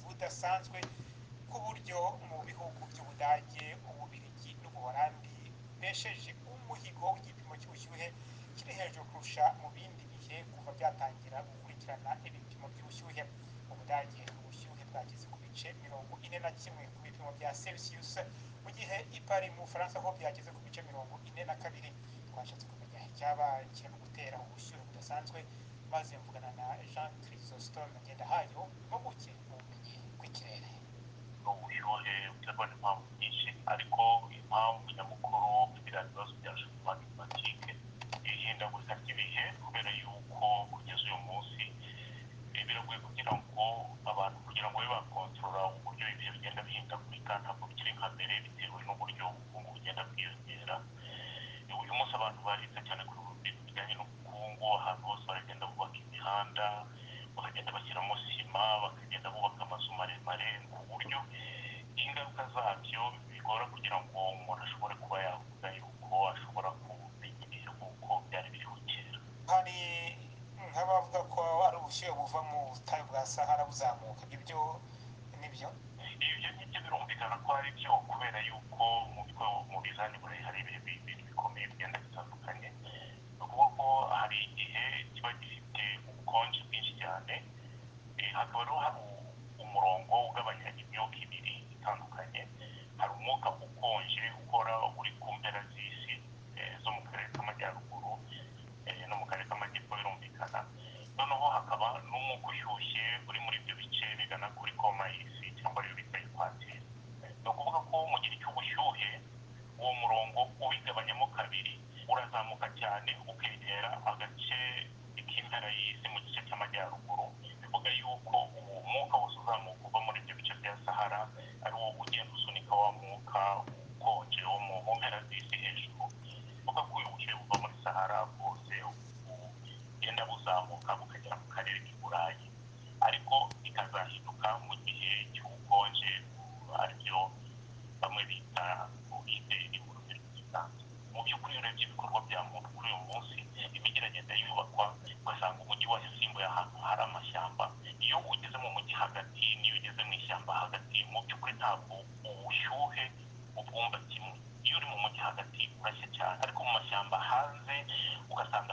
budasanzwe bw'uburyo mu bihugu by'Ubudage, Ububirigi n'Ubuholandi besheje umuhigo w'igipimo cy'ubushyuhe kiri hejuru kurusha mu bindi bihe kuva byatangira gukurikirana ibipimo by'ubushyuhe. Mu Budage ubushyuhe bwageze ku bice mirongo ine na kimwe ku bipimo bya Celsius, mu gihe i Paris mu Bufaransa ho byageze ku bice mirongo ine na kabiri. Twashatse kumenya icyaba kirimo gutera ubushyuhe budasanzwe maze mvugana na Jean Chrysostome Ngendahayo, impuguke mu bumenyi bw'ikirere. ubushyuhe buterwa n'impamvu nyinshi ariko impamvu nyamukuru biriya bibazo bya changement climatique ihindagurika ry'ibihe kubera yuko kugeza uyu munsi eh, biragoye kugira ngo abantu kugira ngo babe bakontorora uburyo ibihe bigenda bihindagurika ntabwo bikiri nka mbere bitewe n'uburyo ubukungu bugenda bwiyongera Eh, uyu munsi abantu barize cyane ku bintu bijyanye n'ubukungu ahantu hose baragenda bubaka imihanda bakagenda bashyiramo sima bakagenda bubaka amazu maremare ku buryo ingaruka zabyo bigora kugira ngo umuntu ashobore kuba yavuga yuko ashobora kumenya ibihe nk'uko byari biriho kera Hari nk'abavuga ko ari ubushyuhe buva mu butayu bwa Sahara buzamuka, ibyo nibyo ibyo ngibyo birumvikana ko ari byo kubera yuko mu bito mu bizani burayi hari ibihe bi- bintu bikomeye bigenda bitandukanye ni ukuvuga ko hari igihe kiba gifite ubukonje bwinshi cyane eh, hakaba rero hari u- umurongo ugabanya imyuka ibiri itandukanye hari umwuka ukonje ukora uri ku mpera z'isi eh, zo mu karere k'amajyaruguru eh, no mu karere k'amajyepfo birumvikana noneho hakaba n'umwuka ushyushye uri muri ibyo bice bigana kuri koma y'isi cyangwa ariyo bita ekwateri ni ukuvuga ko mu gihe cy'ubushyuhe uwo murongo ubigabanyamo kabiri urazamuka cyane ukegera agace k'impera y'isi mu gice cy'amajyaruguru bivuga yuko uwo mwuka wose uzamuka uva muri ibyo bice bya sahara ari wo ugenda usunika wa mwuka ukonje wo mu mu mpera z'isi hejuru bivuga ko uyu bushyuhe buva muri sahara bwose bu- bugenda buzamuka bukagera mu karere k'i burayi ariko ikazahinduka mu gihe cy'ubukonje aribyo bamwe bita covid mu rurimi rw'ikiganza mu by'ukuri urebye ibikorwa bya muntu kuri uyu munsi imijyi iragenda yubakwa ugasanga umujyi warasimbuye ahantu hari amashyamba iyo ugeze mu mujyi hagati n'iyo ugeze mu ishyamba hagati mu by'ukuri ntabwo ubushyuhe ubwumva kimwe iyo uri mu mujyi hagati urashya cyane ariko mu mashyamba hanze ugasanga